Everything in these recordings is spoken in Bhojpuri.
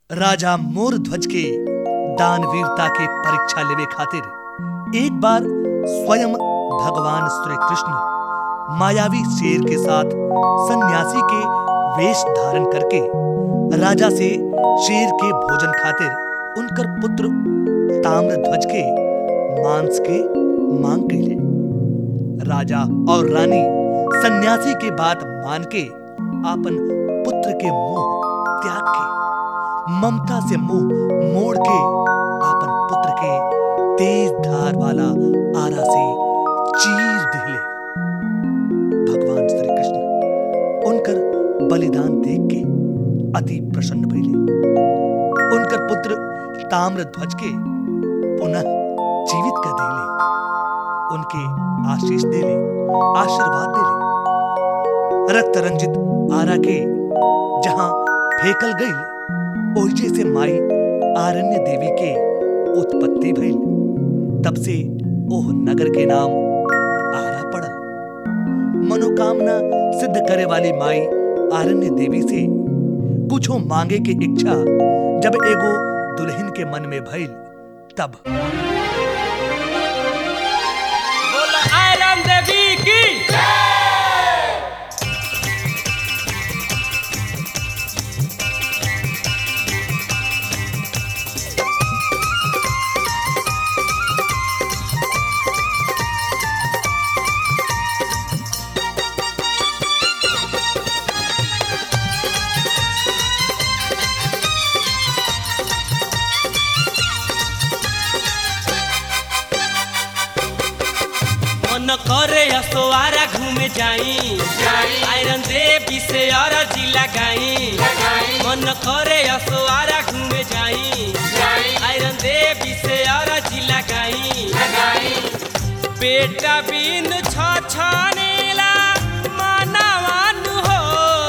राजा मोर ध्वज के दानवीरता के परीक्षा लेवे खातिर एक बार स्वयं भगवान श्री कृष्ण मायावी शेर के साथ सन्यासी के वेश धारण करके राजा से शेर के भोजन खातिर उनकर पुत्र ताम्र ध्वज के मांस के मांग कैले राजा और रानी सन्यासी के बात मान के आपन पुत्र के मोह त्याग के ममता से मुंह मोड़ के आपन पुत्र के तेज धार वाला आरा से चीर दिले भगवान श्री कृष्ण उनकर बलिदान देख के अति प्रसन्न भइले उनकर पुत्र ताम्र ध्वज के पुनः जीवित कर दिले उनके आशीष देले आशीर्वाद देले रक्त रंजित आरा के जहां फेकल गई ओहिजे से माई आरण्य देवी के उत्पत्ति भइल तब से ओह नगर के नाम आरा पड़ल मनोकामना सिद्ध करे वाली माई आरण्य देवी से कुछो मांगे के इच्छा जब एगो दुल्हन के मन में भइल तब बोलो आयरन देवी की मन करे असोआरा घूमे जाई आयरन देवी से और जिला गाई मन करे असोआरा घूमे जाई आयरन देवी से और जिला गाई बेटा बिन छछनेला मानवान हो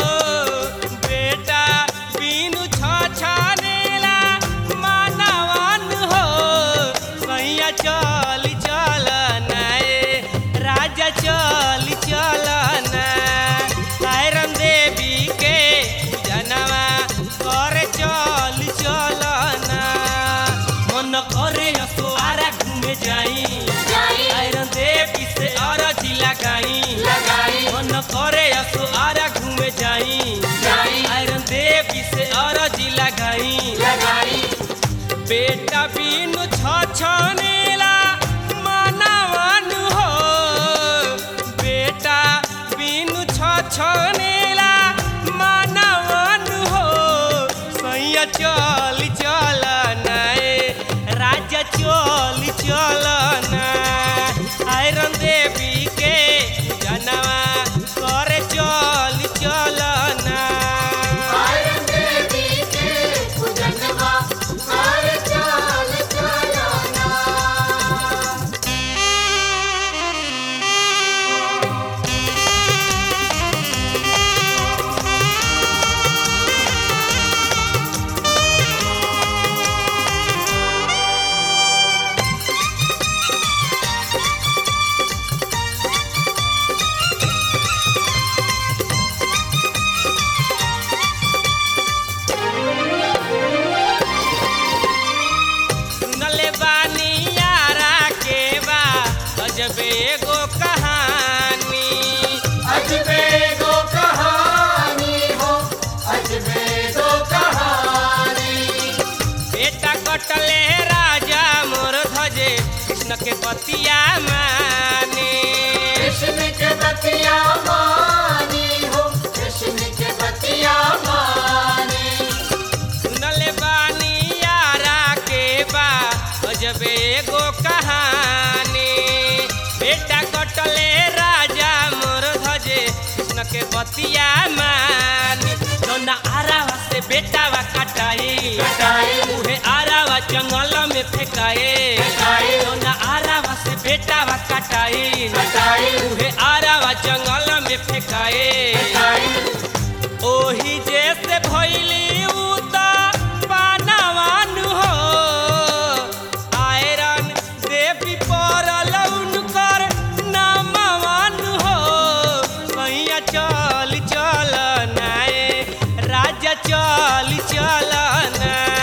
बेटा बिन छछनेला मानवान हो सैया चल चल नाए राजा चल चल ना आयरन देवी के जनवा करे चल चल ना मन करे असोआरा घूमे जाई आयरन देवी से और जिला गाई मन करे असो आरा घूमे जाई आयरन देवी से और जिला गाई बेटा बिनु छछनेला मानवान हो बेटा बिनु छछनेला मानवान हो सैया चल चल नाए राजा चल चल ना आयरन देवी के जनवा करे चल चल ना सुनले बानी यारा के बा अजबे एगो कहानी बेटा कटले राजा मोर ध्वजे कृष्ण के बतिया माने कृष्ण के बतिया मानी हो कृष्ण के बतिया मानी सुनले बानी यारा के बा अजबे एगो कहानी बेटा कटले राजा मोर ध्वजे कृष्ण के बतिया मानी जौना आरावा से बेटावा कटाई कटाई। उहे आरावा जंगल में फेंकाए फेंकाए। जौना आरावा से बेटावा कटाई कटाई। उहे आरावा जंगल में फेंकाए ओही जैसे भैली उता पानावान हो आयरन देवी परल उनकर नामवान हो सैया चल चल नाए राजा चल चल ना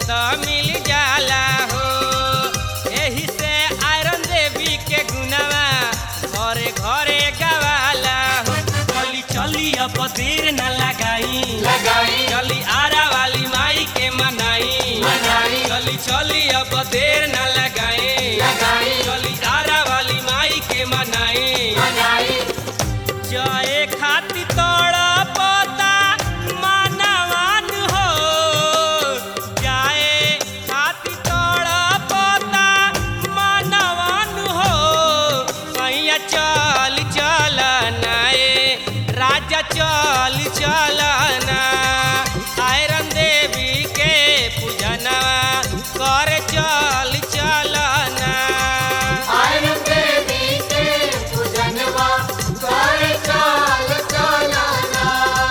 तो मिल जाला हो एही से आयरन देवी के गुनावा घरे घरे गवाला हो चली चली अब देर न लगाई लगाई चली आरा वाली माई के मनाई मनाई। चली चली अब देर न लगाई लगाई। चली आरा वाली माई के मनाई मनाई जाए खाती तोड़ा पोता मानवान हो जाए खाती तोड़ा पोता मानवान हो सैया चल चल नाए राजा चल चल ना आयरन देवी के पूजनवा कर चल चल ना आयरन देवी के पूजनवा कर चाल चलना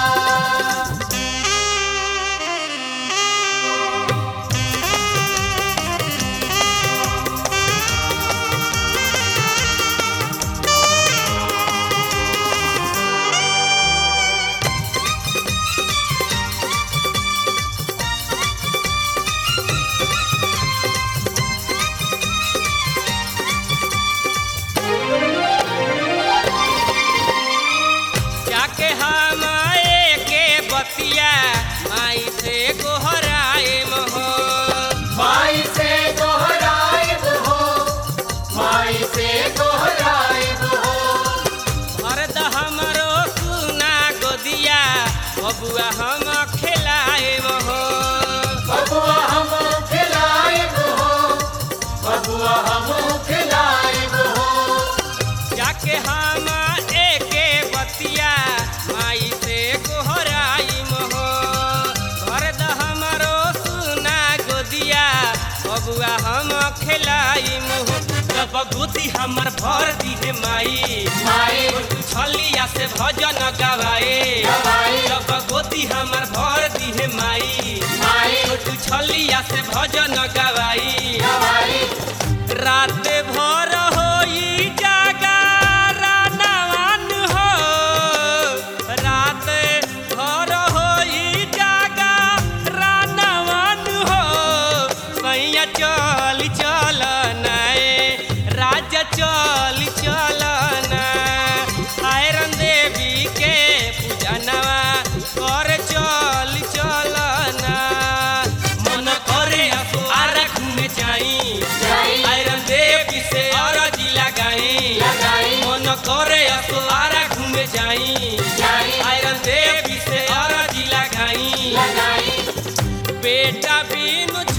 जाके हम के बतिया माई से गोहराए हो माई से दोहराइब हो माई से दोहराइब हो मर्द हमरो सुना गोदिया बबुआ हम खिलाए हो बबुआ हम खिलाइब हो बबुआ हम खिलाइब हो जाके हम एके बतिया माई से गोहराई हो मर्द हमरो सुना गोदिया बबुआ हम खिलाई हो जब गोदी हमर भर दिहे माई माई छलिया से भजन गवाए गवाए। जब गोदी हमर भर दिहे माई माई छोटू छलिया से भजन गवाई गवाई रात भर होई जागा रानवान हो रात भर होई जागा रानवान हो सैया चल चल नाए राजा चल चल ना आयरन देवी के पूजनवा कर चल चल ना मन करे आरा घूमे जाई जाई। आयरन देवी से अरजी लगाई लगाई। मन करे आरा घूमे जाई जाई। आयरन देवी से अरजी लगाई लगाई बेटा बिनु